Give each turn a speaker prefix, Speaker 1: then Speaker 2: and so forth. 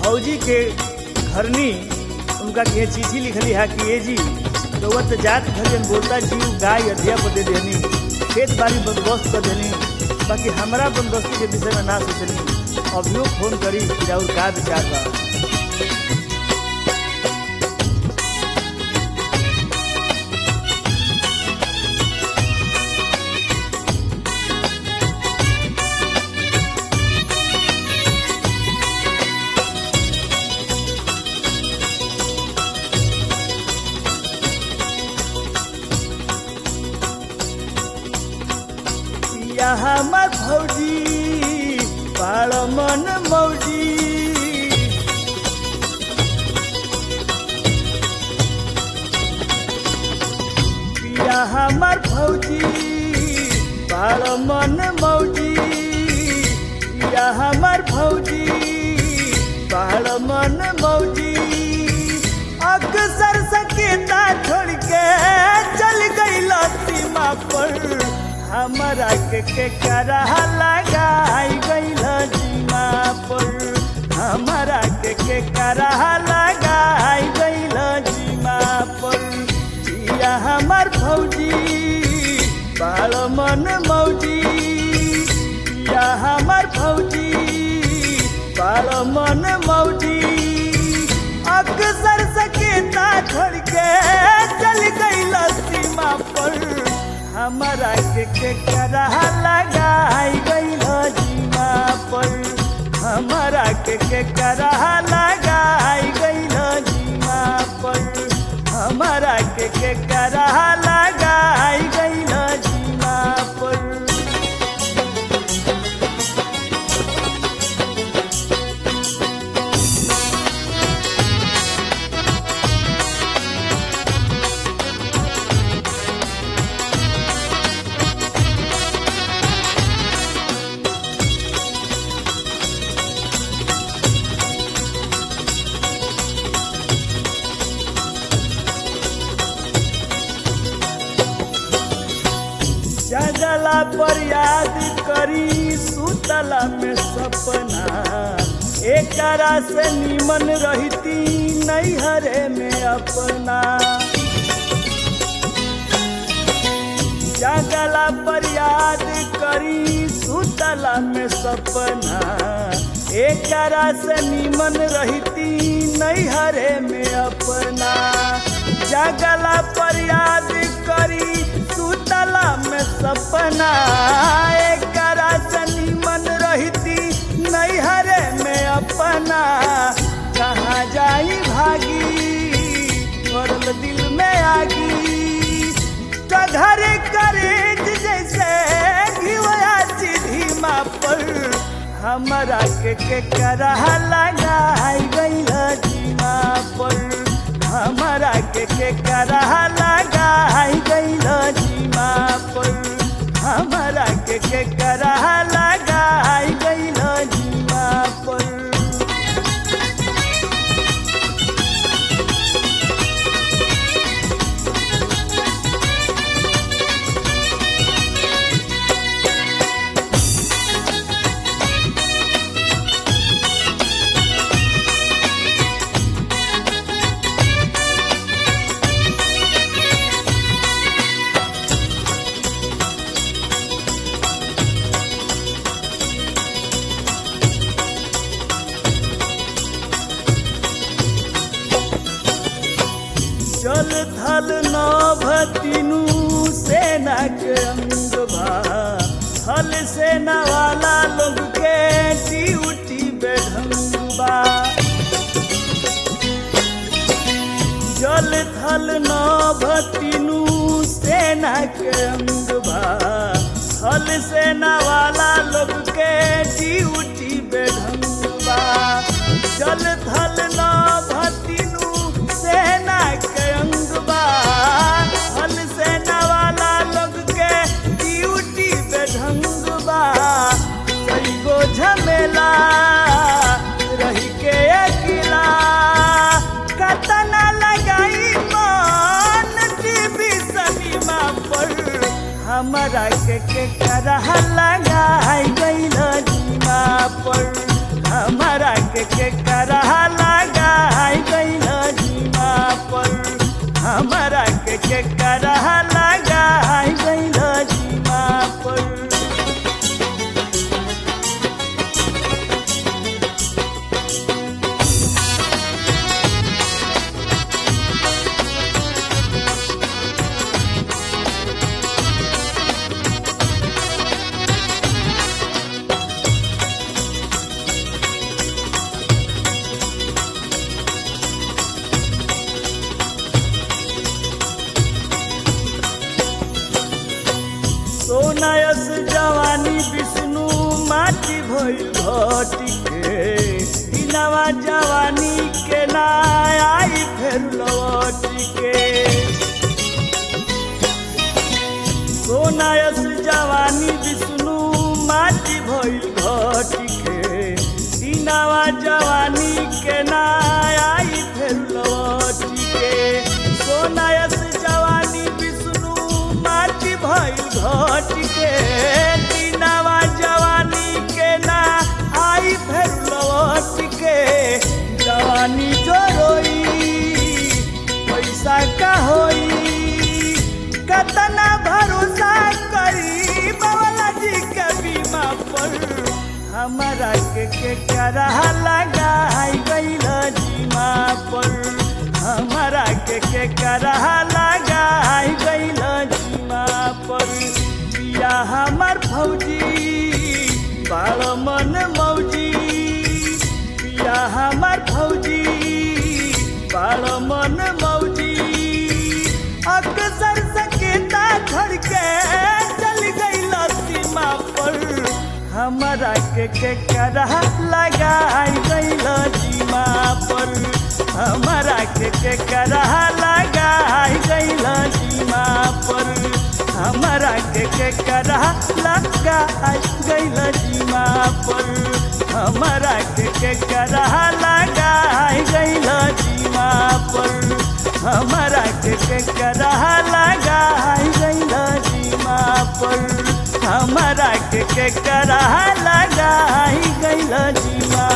Speaker 1: भौजी के घरनी उनका के चिट्ठी लिखली है कि ये जी रउआ तो जात घरियन बोलता जीव गाय अधिया पर दे देनी खेत बाड़ी बंदोबस्त कर देनी बाकी हमारा बंदोबस्ती के विषय में ना सोचनी अभियो फोन करी कि राउर का विचार बा पिया हमर भौजी पाड़ मन मौजी पिया हमर भौजी पाड़ मन मौजी पिया हमर भौजी पाड़ मन मौजी अक्सर सकेता छोड़ के चल गई सीमा पर हमारा के के करा लगाई गईल जीमा पर हमारा के के करा लगाई गईल जीमा पर जिया हमार भौजी बाल मन मौजी पिया हमार भौजी बाल मन मौजी अक्सर सकेता छोड़ के चल गईल सीमा पर हमारा के के करा लगाई गईल जीमा पर हमारा के के करा लगाई गईल जीमा पर हमारा के के करा लगाई गईल जीमा पर जगला पर याद करी सुतला में सपना एकरा से निमन रहती नैहरे में अपना जगला पर याद करी सुतला में सपना एकरा से निमन रहती नैहरे में अपना जगला पर याद करी सुतला में सपना एकरा से निमन रहती नैहरे में अपना कहाँ जाई भागी पड़ल दिल में आगी तो घर करे जैसे घिवया धीमा पर हमारा के के करा लगाई गई जीमा पर हमारा के के करा लगाई गई जीमा पर हमारा के के करा लगाई गई जीमा पर चल थल नभ तीनू सेना के अंग बा थल सेना वाला लोग के ड्यूटी बेढंग बा जल थल नभ तीनू सेना के अंग बा थल सेना वाला लोग के ड्यूटी बेढंग बा जल थल नभ तीनू सेना के अंग बा थल सेना वाला लोग के ड्यूटी बेढंग बा कई गो झमेला रही के अकेला कतना लगाई मन टीवी सनीमा पर हमारा के के करह लगाई गईल जीमा पर हमारा के के करहा लगाई गइल जीमा पर हमारा के के करहा लगाई गइल जीमा पर सोनायस जवानी विष्णु माटी भइल घटी के दिनवा जवानी के ना आई फेर लौटी के सोनायस जवानी विष्णु माटी भइल घटी के दिनवा जवानी के ना आई फेर लौटी के सोनायस जवानी विष्णु माटी भइल घट के दिनवा जवानी के ना आई फेर लौट के जवानी जो रोई पैसा का होई कतना भरोसा करी बाबा जी के बीमा पर हमारा के के करहा लगाई गइल जीमा पर हमारा के के करहा लगाई गइल जीमा पर पिया हमार फौजी बाल मन मौजी पिया हमार फौजी बाल मन मौजी अक्सर सकेता छोड़ के चल गई सीमा पर हमारा के के करहा लगाई गइल जीमा पर हमारा के के करहा लगाई गइल जीमा पर हमारा के के करहा लगाई गइल जीमा पर हमारा के के करहा लगाई गइल जीमा पर हमारा के के करहा लगाई गइल जीमा पर हमारा के के करहा लगाई गइल जीवा